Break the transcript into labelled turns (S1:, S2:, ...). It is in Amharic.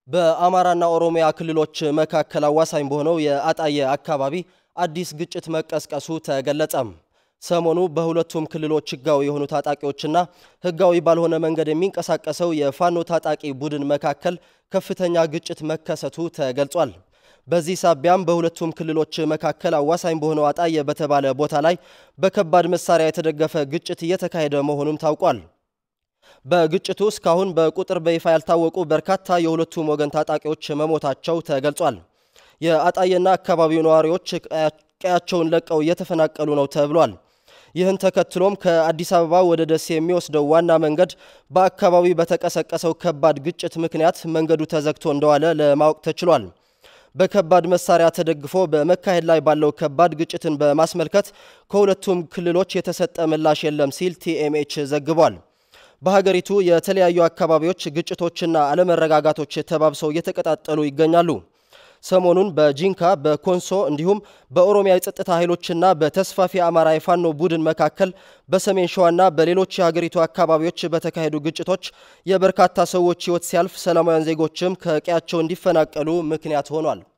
S1: በአማራና ኦሮሚያ ክልሎች መካከል አዋሳኝ በሆነው የአጣዬ አካባቢ አዲስ ግጭት መቀስቀሱ ተገለጸም። ሰሞኑ በሁለቱም ክልሎች ህጋዊ የሆኑ ታጣቂዎችና ህጋዊ ባልሆነ መንገድ የሚንቀሳቀሰው የፋኖ ታጣቂ ቡድን መካከል ከፍተኛ ግጭት መከሰቱ ተገልጿል። በዚህ ሳቢያም በሁለቱም ክልሎች መካከል አዋሳኝ በሆነው አጣዬ በተባለ ቦታ ላይ በከባድ መሳሪያ የተደገፈ ግጭት እየተካሄደ መሆኑም ታውቋል። በግጭቱ እስካሁን በቁጥር በይፋ ያልታወቁ በርካታ የሁለቱም ወገን ታጣቂዎች መሞታቸው ተገልጿል። የአጣዬና አካባቢው ነዋሪዎች ቀያቸውን ለቀው እየተፈናቀሉ ነው ተብሏል። ይህን ተከትሎም ከአዲስ አበባ ወደ ደሴ የሚወስደው ዋና መንገድ በአካባቢው በተቀሰቀሰው ከባድ ግጭት ምክንያት መንገዱ ተዘግቶ እንደዋለ ለማወቅ ተችሏል። በከባድ መሳሪያ ተደግፎ በመካሄድ ላይ ባለው ከባድ ግጭትን በማስመልከት ከሁለቱም ክልሎች የተሰጠ ምላሽ የለም ሲል ቲኤምኤች ዘግቧል። በሀገሪቱ የተለያዩ አካባቢዎች ግጭቶችና አለመረጋጋቶች ተባብሰው እየተቀጣጠሉ ይገኛሉ። ሰሞኑን በጂንካ በኮንሶ እንዲሁም በኦሮሚያ የጸጥታ ኃይሎችና በተስፋፊ አማራ የፋኖ ቡድን መካከል በሰሜን ሸዋና በሌሎች የሀገሪቱ አካባቢዎች በተካሄዱ ግጭቶች የበርካታ ሰዎች ሕይወት ሲያልፍ ሰላማውያን ዜጎችም ከቀያቸው እንዲፈናቀሉ ምክንያት ሆኗል።